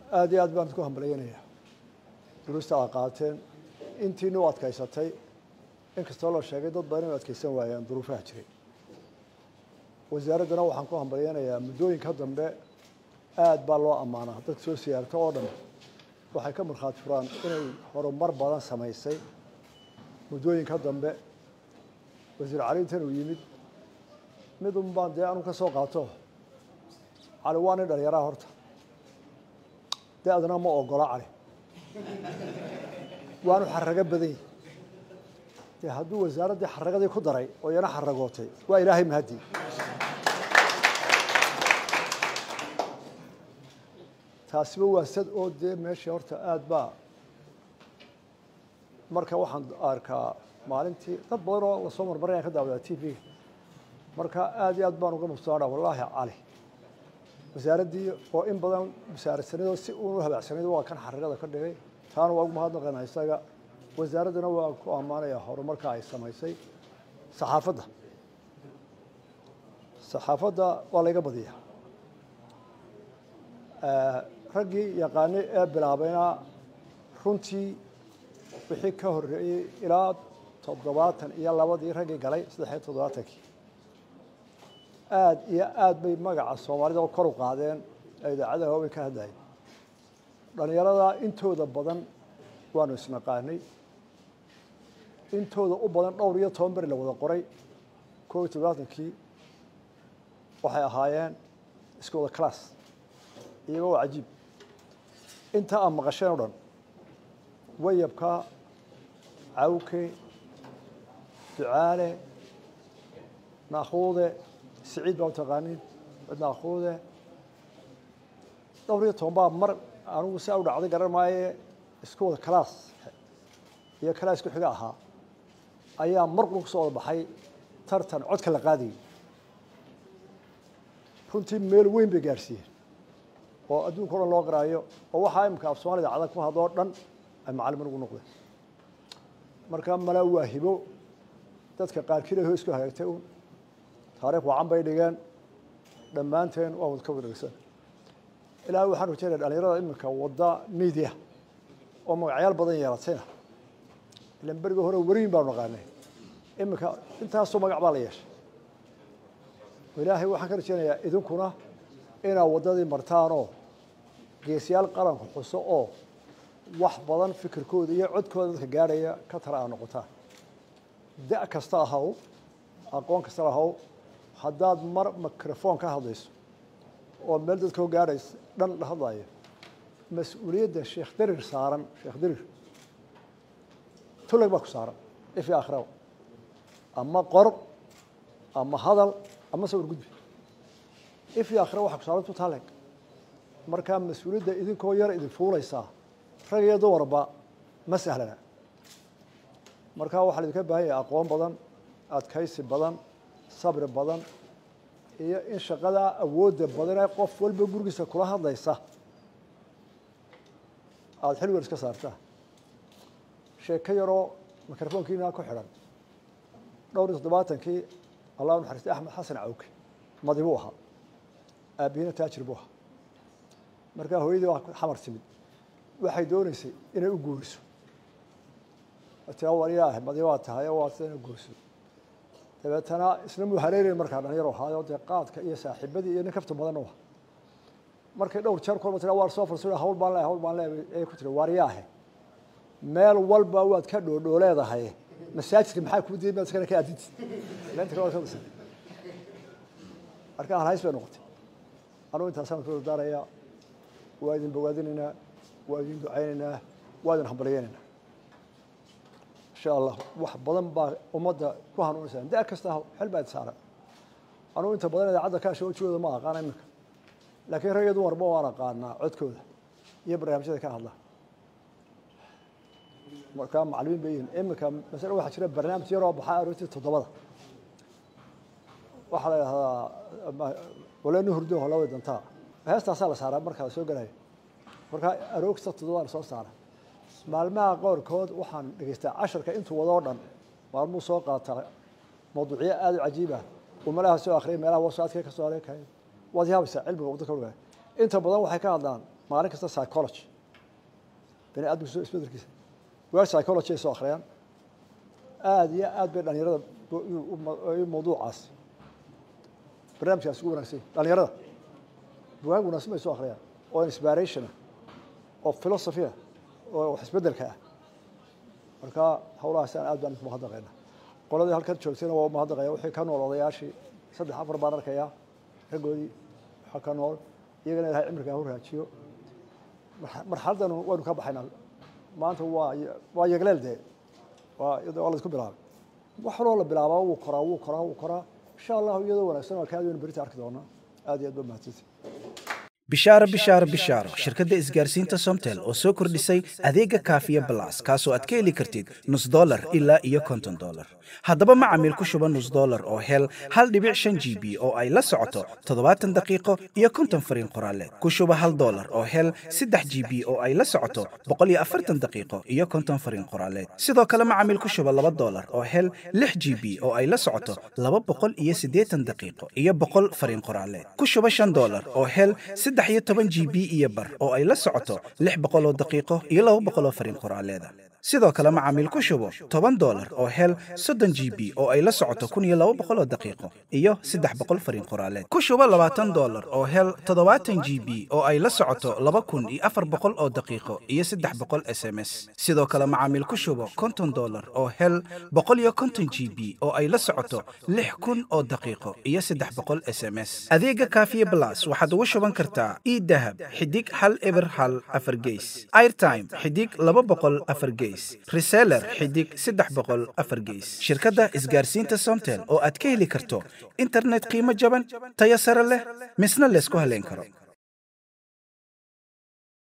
aada iyo aad baan ku hambalyeynayaa duruusta aa qaateen intiina u adkaysatay inkastoo la sheegay dad badan inu adkaysan waayaan duruufaha jiray wasaaraddana waxaan ku hambalyeynayaa muddooyinka dambe aada baa loo ammaanaa dadka soo siyaarto oo dhan waxay ka markhaati furaan inay horumar badan samaysay muddooyinka dambe wasiir cali intan uu yimid mid un baan dee anu ka soo qaato cali waa nin dhalinyaraha horta da-dana ma ogola cali waanu xarago badan yahi dee hadduu wasaaraddii xaragadii ku daray oo iyana xaragootay waa ilaahay mahaddi taasiba waa sad oo dee meesha horta aada baa marka waxaan arkaa maalintii dad badan oo lasoo marmarinaya ka daawadaa t v marka aada iyo aad baan uga mubtaadha wallaahi cali wasaaraddii oo in badan wasaaradsanido si uunu habaacsanayd waa kan xarigada ka dhigay taana waa ugu mahadnaqaynaa isaga wasaaraddana waa ku ammaanayaa horumarka ay samaysay saxaafadda saxaafadda waa layga badiyaa raggii yaqaanay ee bilaabayna runtii wixii ka horreeyey ilaa toddobaatan iyo labadii raggii galay saddex iyo toddobaatankii aada iyo aada bay magaca soomaalida kor u qaadeen ee idaacadaha waabay ka hadlayeen dhalinyarada intooda badan waanu isnaqaanay intooda u badan dhowr iyo toban beri la wada qoray koob iyo toddobaatankii waxay ahaayeen iska wada class iyagoo waa cajiib inta aad maqasheen o dhan wayabka cawke ducaale naakhuude siciid baa u taqaanin naakhuude dhowr iyo toban baa mar anigu si u dhacday garan maaye isku wada class iyo class ku xiga ahaa ayaa mar qul kusoo wada baxay tartan codka la qaadayay runtii meel weyn bay gaarsiiyeen oo adduunka o dhan loo qaraayo oo waxaa imika af soomaalida cadag ku hadoo dhan ay macalimin ugu noqdeen marka mala waa hibo dadka qaarkiina ho isku hagaagtay un taariikh wacan bay dhigeen dhammaanteen waa wad ka wada dhegsan ilaahay waxaan rajeynaya dhalinyarada iminka wadda media oo magacyaal badan yeelatayna ilan beriga hore weriyin baanu naqaanay iminka intaasoo magac baa la yeeshay ilaahay waxaan ka rajeynayaa idinkuna inaad waddadii martaanoo geesiyaal qaranku xuso oo wax badan fikirkooda iyo codkooda dadka gaadhaya ka tala aa noqotaan da' kasta ahaw aqoon kasta ahaw haddaad mar microphone ka hadlayso oo meel dadka gaadhaysa dhan la hadlayo mas-uuliyadda sheekh darir saaran sheekh darir tulag baa ku saaran ifi akhraw ama qor ama hadal ama sawir gudbi ifi akhra waxa ku saaran tutaaleg markaa mas-uuliyadda idinkoo yar idin fuulaysaa rag iyo dumarba ma sahlana markaa waxaa laidinka baahan yahay aqoon badan adkaysi badan sabri badan iyo in shaqadaa awoodda badanee qof walba gurigiisa kula hadlaysa aada xil weer iska saartaa sheeko yaroo microfonkiina ku xidhan dhowr iyo toddobaatankii allah u naxariistay axmed xasan cawke madi buu ahaa aabihina taajir buu ahaa markaa hooyadii waa xamar timid waxay dooneysay inay u guuriso tia waliya ah madi waa tahay oo waa sida ina guuriso dabeetana isna muu hareereyn markaa dhalinyaro ahaayo dee qaadka iyo saaxiibadii iyo nin kafta badan u ah markay dhowr jeer kolba tira waar soo farsa hawl baan leehay hawl baan leehay ay ku tiri waaryaahe meel walba waad ka dhoodhoo leedahay masaajidka maxaa kuu diiday maad iskana ka adinti leenta kale waa ka basay marka halhays bay noqotay anugu intaasaan ku dardaaraya waa idin bogaadinaynaa waa idin ducaynaynaa waa idin hambalyeynaynaa insha allah wax badan baa ummadda ku hanuunaysaa da kasta xel baa saaran anugu inta badan idaacadda kaasha wajigooda ma aqaana iminka laakiin rag iyo dumarba waan aqaanaa codkooda iyo barnaamijyada ka hadla markaa macalimiin bay yihiin iminka masale waxaa jira barnaamij yaroo baxaa aroortii toddobada waxaa la idhahdaa waleenu hurdo holaway dantaa heestaasaa la saaraa markaa la soo gelayo markaa aroogta toddobada la soo saara maalmaha qoorkood waxaan dhegeystaa casharka intuu wadoo dhan maalmuu soo qaataa mawduucyo aada u cajiib ah uu meelaha soo akriyay meelaha wasaadka ka soo areekaya waad yaabaysaa cilmiga waddo ka ogaa inta badan waxay ka hadlaan maalin kasta psychology bani aadamka soo isbedelkiisa wel psychology ay soo akhriyaan aada iyo aad bay dhalinyarada mawduucaas barnaamijkaas ugu wanagsanya dhalinyarada bugaag wanaagsan bay soo akhriyaan oo inspiration ah oo philosophy ah oo wax isbedelka ah marka hawlahaas aan aad baan idinku mahadnaqayna qoladii halkan joogtayna waa umahadnaqaya wixii ka nool odayaashii saddex afar baan arkayaa raggoodii waxaa ka nool iyagana ilahay cimriga hu raajiyo marxaladdan waynu ka baxaynaa maanta waa waa yegleel dee waa waa la isku bilaabay wax waloo la bilaabaa wuu koraa wuu koraa wuu koraa insha allahu iyadoo wanaagsan waa kaadi waynu berita arki doonaa aad iyo aad ba mahadsanti bishaaro bishaaro bishaaro shirkadda isgaarsiinta somtel oo soo kordhisay adeega kaafiya balas kaasoo aad ka heli kartid nus dolar ilaa iyo konton dolar haddaba macamiil ku shuba nus dolar oo hel hal dhibic shan g b oo ay la socoto toddobaatan daqiiqo iyo konton fariin qoraaleed ku shuba hal dolar oo hel saddex g b oo ay la socoto boqol iyo afartan daqiiqo iyo konton fariin qoraaleed sidoo kale macamiil ku shuba laba dolar oo hel lix g b oo ay la socoto laba boqol iyo siddeetan daqiiqo iyo boqol fariin qoraaleed ku shuba shan dolar oo hel saddex iyo toban g b iyo bar oo ay la socoto lix boqol oo daqiiqo iyo laba boqol oo fariin qoraaleeda sidoo kale macaamiil ku shubo toban dolar oo hel soddon g b oo ay la socoto kun iyo laba boqol oo daqiiqo iyo saddex boqol fariin qoraaleed ku shubo labaatan dolar oo hel toddobaatan g b oo ay la socoto laba kun iyo afar boqol oo daqiiqo iyo saddex boqol s m s sidoo kale macaamiil ku shubo konton dolar oo hel boqol iyo konton g b oo ay la socoto lix kun oo daqiiqo iyo saddex boqol s m s adeega kaafiye blas waxaad ugu shuban kartaa idahab xidig hal eber hal afar geys airtime xidig laba boqol afar geys reseller xidig saddex boqol afar geys shirkadda isgaarsiinta somtel oo aad ka heli karto internet qiimo jaban tayo sare leh misna laysku haleyn karo